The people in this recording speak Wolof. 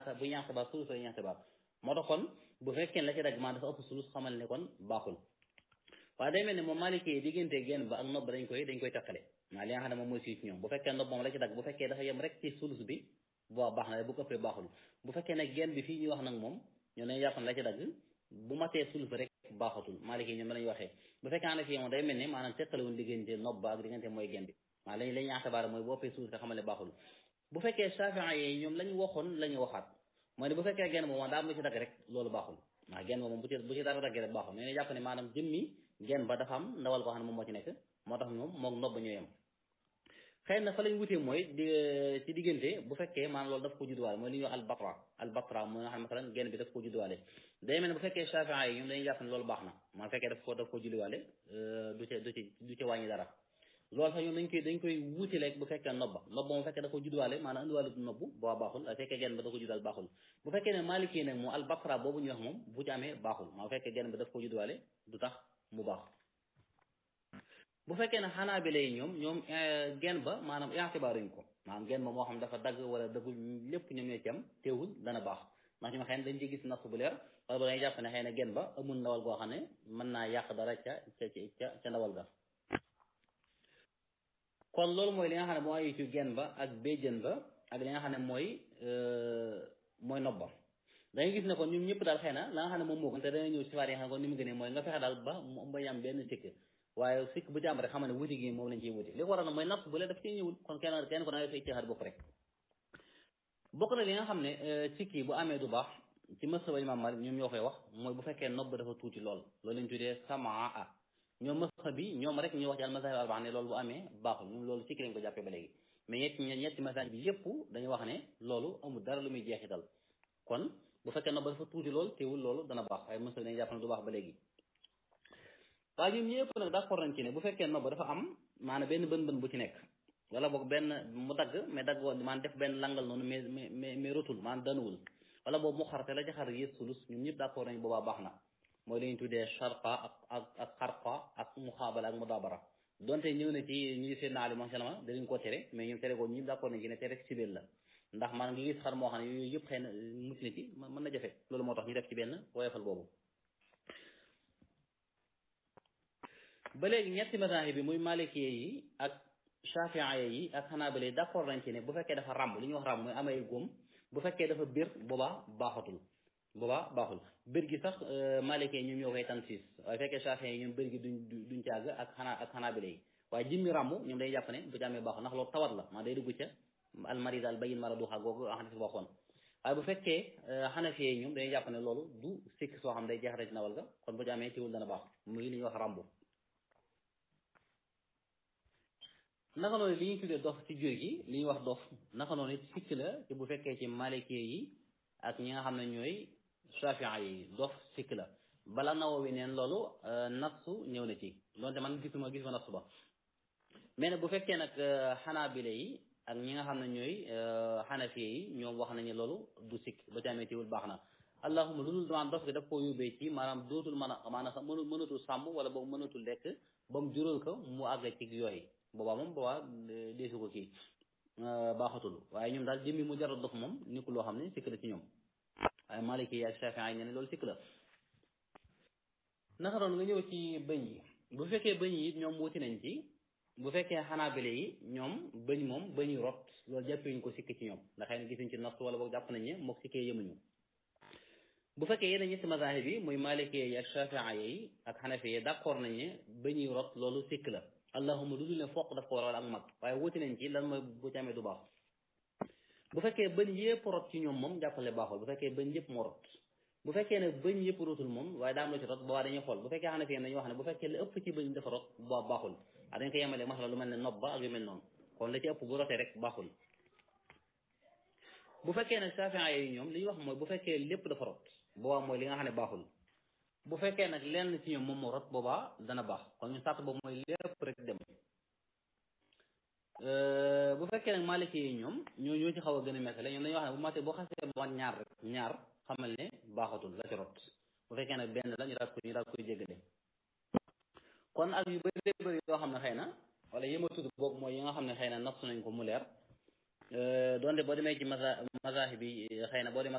bu ñu ixtibaar sulus la ñu ixtibaar moo tax kon bu fekkee la ci dagg maa dafa ëpp sulus xamal ne kon baaxul waaye day mel ne moom Maliki yi diggante genn ba ak nopp dañ koy dañ koy teqale maa li nga xam ne moom mooy si ci ñoom bu fekkee nopp moom la ci dagg bu fekkee dafa yem rek ci sulus bi boo baax na bu ko ëppee baaxul bu fekkee ne genn bi fii ñuy wax nag moom ñoo dañuy jàpp ne la ci dagg bu matee sulus bi rek baaxatul Maliki yi ñoom lañuy waxee bu fekkee ana fii moom day mel ne maanaam teqale woon diggante nopp ba ak diggante mooy genn bi maa lañ la ñu ixtibaar mooy bu ëppee sulus rek xamal ne baaxul bu fekkee Shaafi'i yi ñoom lañ waxoon la ñu waxaat mooy ne bu fekkee genn moom daa am lu ci dagg rek loolu baaxul waaw genn moom bu ci bu ci dara daggee rek baaxul nee na jàpp ne maanaam jëmmi genn ba dafa am ndawal koo xam ne moom moo ci nekk moo tax ñoom moom nopp ba ñooy am xëy na fa lañ wutee mooy di ci diggante bu fekkee maanaam loolu daf ko judduwaale mooy li ñuy wax albatra albatra mooy nga xam ne masalan genn bi daf ko judduwaale day mel ne bu fekkee Shaafi'i yi ñoom dañuy jàpp ne loolu baax na moo fekkee daf ko daf ko judduwaale du ca du ci du ci wàññi dara loolu sax ñoom dañ koy dañ koy wuute rek bu fekkee nobba nobba mu fekkee da ko judduwaale maanaam indiwaale du nobbu boo baaxul bu fekkee genn ba da ko judduwaale baaxul bu fekkee ne Maliki nag moom albatra boobu ñuy wax moom bu ci amee baaxul maa fekkee genn ba daf ko judduwaale du tax mu baax bu fekkee ne Hanaabila yi ñoom ñoom genn ba maanaam i'tibaaruñ ko maanaam genn ba moo xam dafa dagg wala daggul lépp ñoom ñoo ci am teewul dana baax ndax ñoom xëy na dañ ci gis nas bu leer wala ba dañuy jàpp ne xëy na genn ba amul ndawal goo xam ne mën naa yàq dara ca ca ca ca ndawal ga kon loolu mooy li nga xam ne moo ayu ci genn ba ak béjjën ba ak li nga xam ne mooy mooy nobba dangay gis ne kon ñun ñëpp daal xëy na la nga xam ne moom moo gën te dana ñëw si faar yi nga xam ne kon ni mu gënee mooy nga fexe daal ba mu bañ am benn sikk waaye sikk bu ci am rek xam ne wuti gi moom lañ ciy wuti li ko waral na mooy natt bu lee daf ciy ñëwul kon kenn kenn ko da ngay fay ceexaat bopp rek bokk na li nga xam ne sikki bu amee du baax ci masaba Imaam Maalik ñoom ñoo koy wax mooy bu fekkee nobb dafa tuuti lool loolu lañ tuddee samaa ñoom masab bi ñoom rek ñu wax ci al mazahib arbaa ne loolu bu amee baaxul ñoom loolu sikki lañ ko jàppee ba léegi mais ñetti ñetti mazahib bi yépp dañuy wax ne loolu amul dara lu muy jeexital kon bu fekkee nobb dafa tuuti lool teewul loolu dana baax waaye masab dañuy jàpp ne du baax ba léegi waaye ñoom ñëpp nag d'accord nañ ci ne bu fekkee nobb dafa am maanaam benn bën bën bu ci nekk wala boog benn mu dagg mais dagg woon maanaam def benn langal noonu mais mais mais rotul maanaam danuwul wala boobu mu xarte la ci xar yées sulus ñoom ñëpp d'accord nañ boobaa baax na mooy li ñu tuddee sharqa ak ak ak xarqa ak muxaabala ak mudaabara donte ñëw na ci ñi seen naali ma salama danañ ko tere mais ñoom tere ko ñëpp d'accord nañ ci ne tere sibeel la ndax maanaam nga gis xar moo xam ne yooyu yëpp xëy na mucc na ci mën na jafe loolu moo tax ñu def ci benn woyofal boobu ba léegi ñetti mazahib bi muy malikiye yi ak shafiiye yi ak xanaabila yi d'accord nañ ci ne bu fekkee dafa ràmb li ñuy wax ràmb mooy amay góom bu fekkee dafa bir boobaa baaxatul boobaa baaxul bir gi sax malikiye ñoom ñoo koy tansiis waaye fekkee shafiiye yi ñoom bir gi duñ duñ càgg ak xanaa ak xanaabila yi waaye jimmi ràmb ñoom day jàpp ne bu ci amee baaxul ndax loolu tawat la maa day dugg ca almarid al bayin maraduha googu xadis waxoon waaye bu fekkee xanafiye yi ñoom dañuy jàpp ne loolu du sikk soo xam day jeexate ci nawal ga kon bu ci amee teewul dana baax muy li ñuy wax ràmb naka noonu li ñuy tuddee dof ci jur gi li ñuy wax dof naka noonu sikk la ci bu fekkee ci maliki yi ak ñi nga xam ne ñooy shafia yi dof sikk la bala Nawawi neen loolu natsu ñëw na ci donte man gisuma gisuma natsu ba mais nag bu fekkee nag xanaabile yi ak ñi nga xam ne ñooy xanafiye yi ñoom wax nañu loolu du sikk ba ci amee teewul baax na allahuma lu dul damaan dof gi daf koo yóbbee ci maanaam dootul mën a maanaam sax mënu mënatul sàmm wala boobu mënatul lekk ba mu jural ko mu àgg ci yooyu boobaa moom boobaa deesu ko kii baaxatul waaye ñoom daal jëmmi mu jaral dof moom nekkul loo xam ne sikk la ci ñoom waaye maliki yi ak shafii yi ne loolu sikk la naka doon nga ñëw ci bëñ yi bu fekkee bëñ yi it ñoom wuti nañ ci bu fekkee xanaabile yi ñoom bëñ moom bëñu rot loolu jàppee ñu ko sikk ci ñoom ndax xëy na gisuñ ci natt wala boog jàpp nañ ne mook sikkee yemuñu bu fekkee yeneen ñetti mazahib yi muy maliki yi ak shafii yi ak xanafi yi d'accord nañ ne bëñuy rot loolu sikk la allahuma lu dul ne foq daf ko waral ak mag waaye wuti nañ ci lan mooy bu ci amee du baax bu fekkee bëñ yëpp rot ci ñoom moom jàppale baaxul bu fekkee bëñ yëpp moo rot bu fekkee ne bëñ yëpp rotul moom waaye daa am lu ci rot boobaa dañuy xool bu fekkee xanaa fi dañuy wax ne bu fekkee la ëpp ci bëñ dafa rot boobaa baaxul ah dañ ko yemale masala lu mel ne nopp ba ak yu mel noonu kon la ci ëpp bu rotee rek baaxul bu fekkee ne safia yi ñoom li ñuy wax mooy bu fekkee lépp dafa rot boobaa mooy li nga xam ne baaxul bu fekkee nag lenn ci ñoom moom moo rot boobaa dana baax kon ñu sàtt boobu mooy lépp rek dem bu fekkee nag maliki yi ñoom ñoo ñoo ci xaw a gën a mettale ñoom dañuy wax ne bu matee boo xasee ba ñaar rek ñaar xamal ne baaxatul la ci rot bu fekkee nag benn la ñu daal koy ñu daal koy jéggale kon ak yu bëri bëri yoo xam ne xëy na wala yëma tudd boobu mooy yi nga xam ne xëy na nafsu nañ ko mu leer donte boo demee ci masa mazahib bi xëy na boo demee